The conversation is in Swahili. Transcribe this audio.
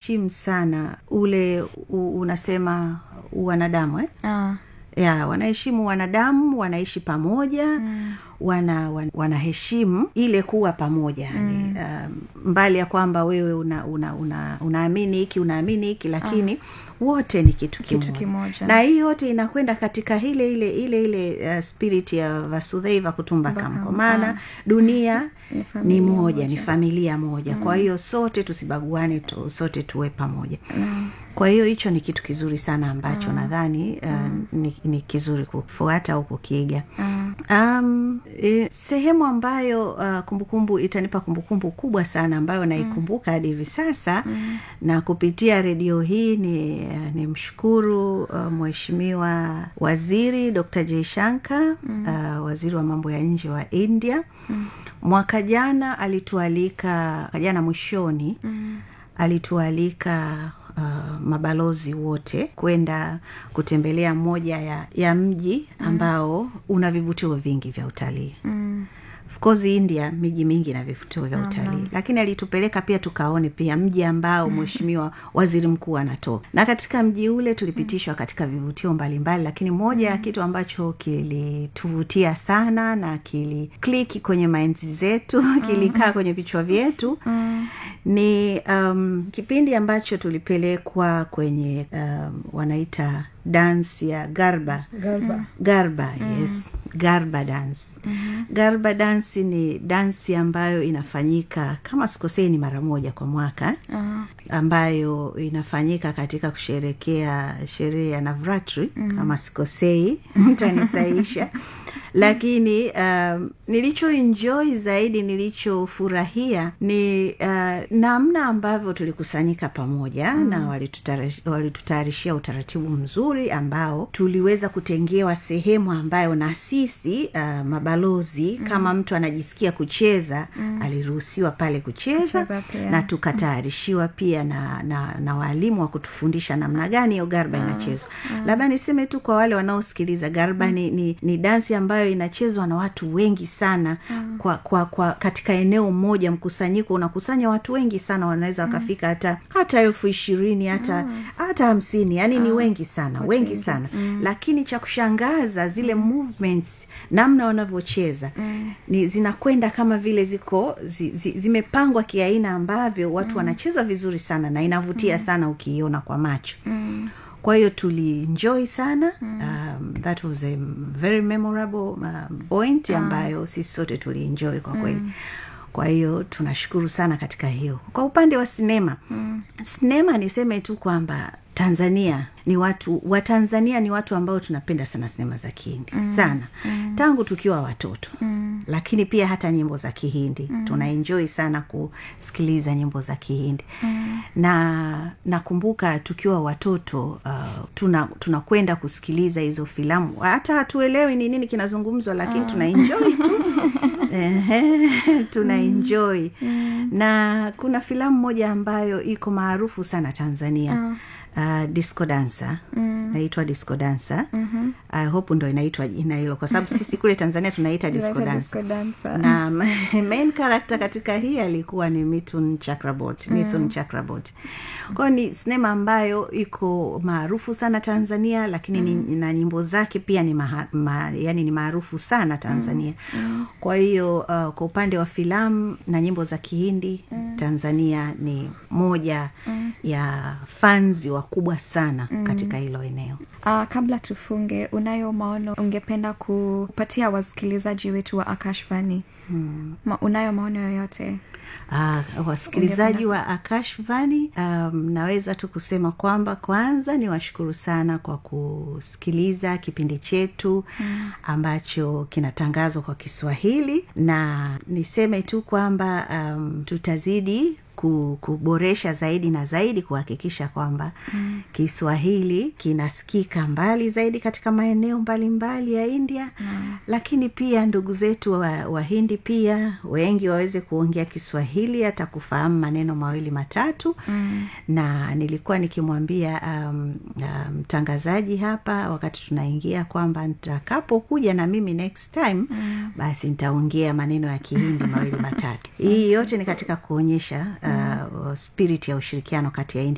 wanaheshimu sana ule u, unasema wanadamu eh? Ah, ya wanaheshimu wanadamu wanaishi pamoja mm. wana, wan, wanaheshimu ile kuwa pamoja yani mm. um, mbali ya kwamba wewe una, una, una, unaamini hiki unaamini hiki lakini ah. wote ni kitu kimoja, Kitu kimoja. na hii yote inakwenda katika ile ile ile ile uh, spirit ya vasudheiva kutumbakam kwa maana dunia Ni ni familia moja ni familia moja mm. kwa hiyo sote tusibaguane tu, sote tuwe pamoja mm. kwa hiyo hicho ni kitu kizuri sana ambacho mm. nadhani uh, mm. ni, ni kizuri kufuata au kukiiga mm. um, e, sehemu ambayo uh, kumbukumbu itanipa kumbukumbu kubwa sana ambayo naikumbuka hadi hivi sasa mm. na kupitia redio hii ni, uh, ni mshukuru uh, mheshimiwa waziri dr jaishanka mm. uh, waziri wa mambo ya nje wa india mm. mwaka jana alitualika mwaka jana mwishoni mm. alitualika uh, mabalozi wote kwenda kutembelea moja ya, ya mji ambao mm. una vivutio vingi vya utalii mm of course india miji mingi na vivutio vya utalii lakini alitupeleka pia tukaone pia mji ambao mheshimiwa waziri mkuu anatoka na katika mji ule tulipitishwa katika vivutio mbalimbali lakini moja ya kitu ambacho kilituvutia sana na kilikliki kwenye mainzi zetu kilikaa kwenye vichwa vyetu ni um, kipindi ambacho tulipelekwa kwenye um, wanaita dansi ya garba Garba. garba yes garba dance mm-hmm. garba dansi ni dansi ambayo inafanyika kama sikosei ni mara moja kwa mwaka ah, ambayo inafanyika katika kusherekea sherehe ya navratri mm. kama sikosei mtanisaisha lakini um, nilichoenjoy zaidi nilichofurahia ni uh, namna ambavyo tulikusanyika pamoja mm. na walitutara- walitutayarishia utaratibu mzuri ambao tuliweza kutengewa sehemu ambayo na sisi uh, mabalozi mm. kama mtu anajisikia kucheza mm. aliruhusiwa pale kucheza Kucheza pia. na tukatayarishiwa pia na, na, na waalimu wa kutufundisha namna gani hiyo garba inachezwa labda niseme tu kwa wale wanaosikiliza garba ni, ni, ni dansi ambayo inachezwa na watu wengi sana kwa, kwa, kwa katika eneo moja mkusanyiko unakusanya watu wengi sana wanaweza wakafika hata hata elfu ishirini hata hata hamsini yani ni wengi sana wengi sana lakini cha kushangaza zile movements namna wanavyocheza ni zinakwenda kama vile ziko zi, zi, zimepangwa kiaina ambavyo watu wanacheza vizuri sana na inavutia sana ukiiona kwa macho kwa hiyo tulienjoy sana um, that was a very memorable um, point ambayo sisi sote tulienjoy kwa kweli kwa hiyo tunashukuru sana katika hiyo kwa upande wa sinema mm. sinema niseme tu kwamba tanzania ni watu watanzania ni watu ambao tunapenda sana sinema za kihindi mm. sana mm. tangu tukiwa watoto mm. lakini pia hata nyimbo za kihindi mm. tunaenjoi sana kusikiliza nyimbo za kihindi mm. na nakumbuka tukiwa watoto uh, tuna tunakwenda kusikiliza hizo filamu hata hatuelewi ni nini kinazungumzwa lakini uh. tunaenjoi tu Ehe, tuna enjoy na kuna filamu moja ambayo iko maarufu sana tanzania uh, disco dansa mm. naitwa disco dansa mm-hmm. i hope ndo inaitwa jina hilo kwa sababu sisi kule tanzania tunaita disco Inaitwa dansa disco dancer. na main character katika hii alikuwa ni mithun chakrabot mithun chakrabot kwayo ni sinema ambayo iko maarufu sana tanzania lakini mm. ni, na nyimbo zake pia ni maha, ma, yani ni maarufu sana tanzania mm. kwa hiyo uh, kwa upande wa filamu na nyimbo za kihindi mm. tanzania ni moja mm. ya fanzi wakubwa sana mm. katika hilo eneo Uh, kabla tufunge unayo maono ungependa kupatia wasikilizaji wetu wa akashvani hmm. Ma, unayo maono yoyote Uh, wasikilizaji wa akashvani um, naweza tu kusema kwamba kwanza ni washukuru sana kwa kusikiliza kipindi chetu mm. ambacho kinatangazwa kwa kiswahili na niseme tu kwamba um, tutazidi ku- kuboresha zaidi na zaidi kuhakikisha kwamba mm. kiswahili kinasikika mbali zaidi katika maeneo mbalimbali ya india mm. lakini pia ndugu zetu wa- wahindi pia wengi waweze kuongea kiswahili hata kufahamu maneno mawili matatu mm. na nilikuwa nikimwambia um, uh, mtangazaji hapa wakati tunaingia kwamba nitakapokuja na mimi next time mm. basi nitaongea maneno ya kihindi mawili matatu hii yote ni katika kuonyesha uh, spirit ya ushirikiano kati ya india